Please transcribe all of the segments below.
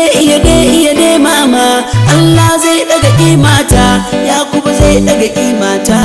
iya dai iya dai mama Allah zai daga kimata Yakubu zai daga kimata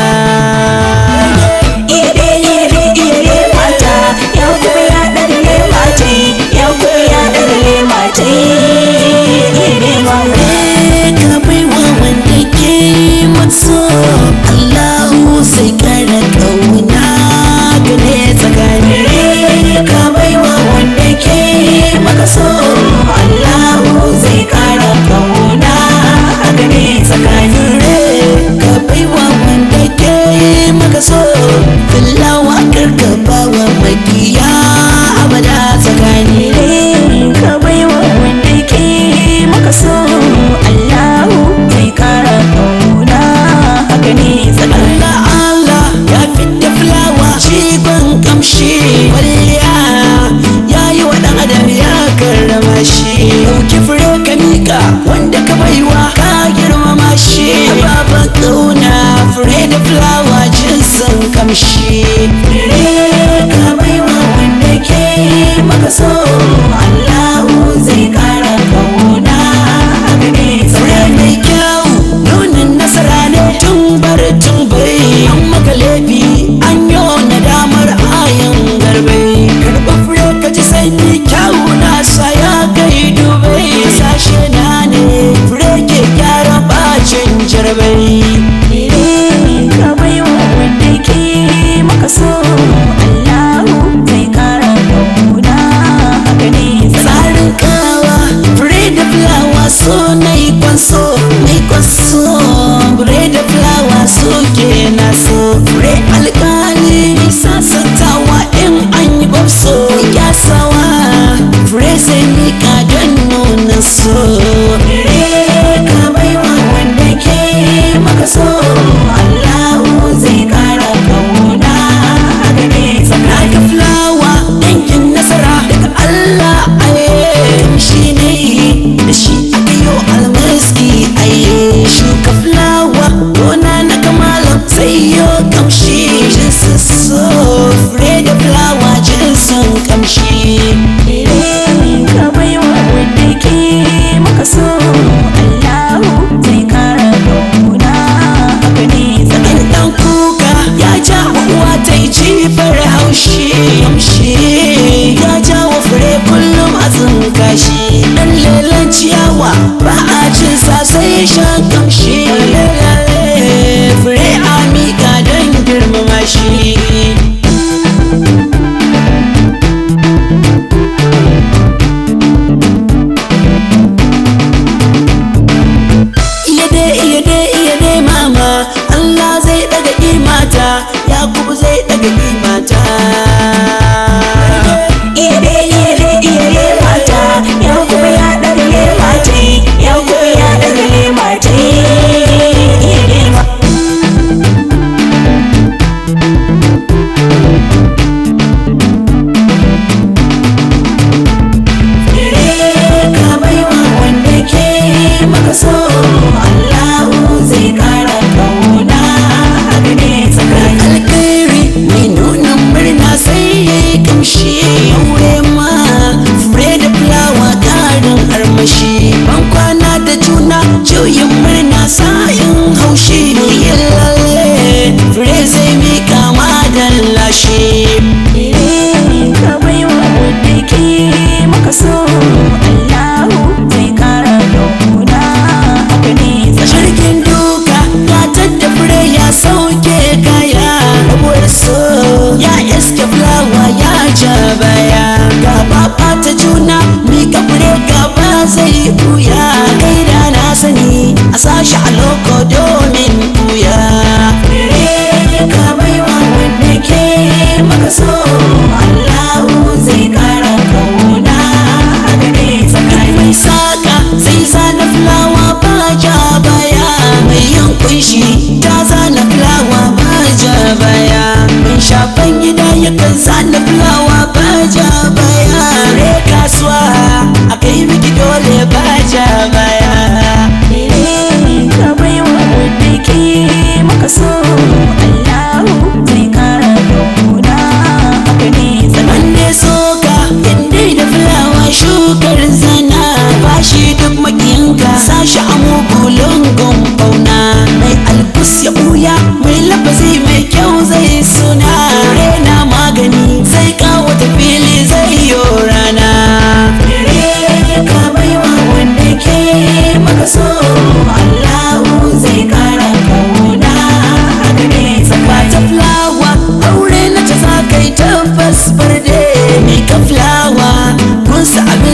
iya dai iya dai iya dai mata ya kuma ya ɗalle mata ya kuma ya ɗalle mata iya dai mama ka baiwa wanda ke matso Allahu sai kara kauna gane tsakani ka baiwa wanda ke maka so Allahu zai kara kauna haka ne tsakanin ka baiwa wanda ke maka so fillawa karka bawa makiya abada tsakani ka baiwa wanda ke maka so Allahu zai kara kauna haka ne tsakanin Allah Allah ya fidda fulawa jigon kamshi kwalliya ya yi wa ɗan adam ya karrama shi ɗauki fure ka mika wanda ka baiwa ka girmama shi baban ƙauna fure da fulawa jinsin kamshi ka baiwa wanda ke maka so Allahu zai kara kauna haka ne fure tsakanin mai kyau nunin nasara ne tun bar tun bai an maka laifi an yi nadamar ayan garbai karɓa fure ka ji sanyi kyau na sa ya kai dubai sashe na ne fure ke gyara bacin jarbai ka baiwa wanda ke maka so Allahu zai kara kauna haka ne tsarin kawa fure da fulawa so na yi kwanso mai kwanso fure da fulawa so ke na so fure alkali sasantawa in an yi babso kyasawa fure sai mika don nuna so ka baiwa wanda ke maka so Allahu zai kara kauna haka ne tsakanin Naka fulawa dangin nasara daga Allah aye shi ne da shi aka yi almaski aye shuka fulawa gona na kamalan sai yo kamshi jinsin so fure da fulawa jinsin kamshi ka baiwa wanda ke maka so Allahu zai kara kauna haka ne tsakanin in dan kuka ya ja wa uwa ta yi jifar haushi kamshi ya ja wa fure kullum a tsinka shi dan lelan ciyawa ba a cin sa sai shan kamshi lalale fure a miƙa don girmama shi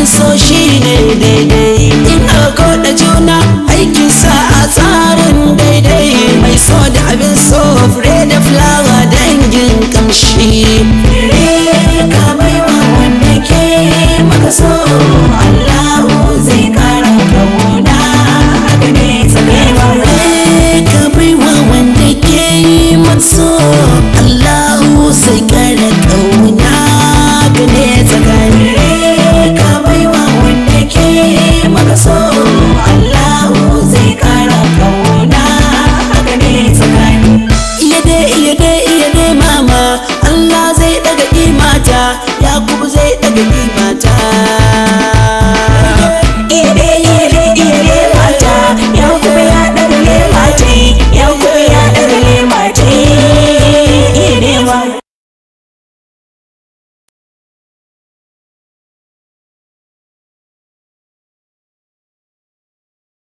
abin so shi ne daidai in aka da juna aikin sa a tsarin daidai mai so da abin so fure da fulawa dangin kamshi ka baiwa wanda ke maka so Allahu zai kara kauna haka ne tsakanin Fure ka baiwa wanda ke yi matso Allahu sai kara kauna ka ne tsakani ka baiwa wanda ke maka so Allahu zai kara kauna haka ne tsakanin iya dai iya dai iya dai mama Allah zai daga imata Yakubu zai daga imata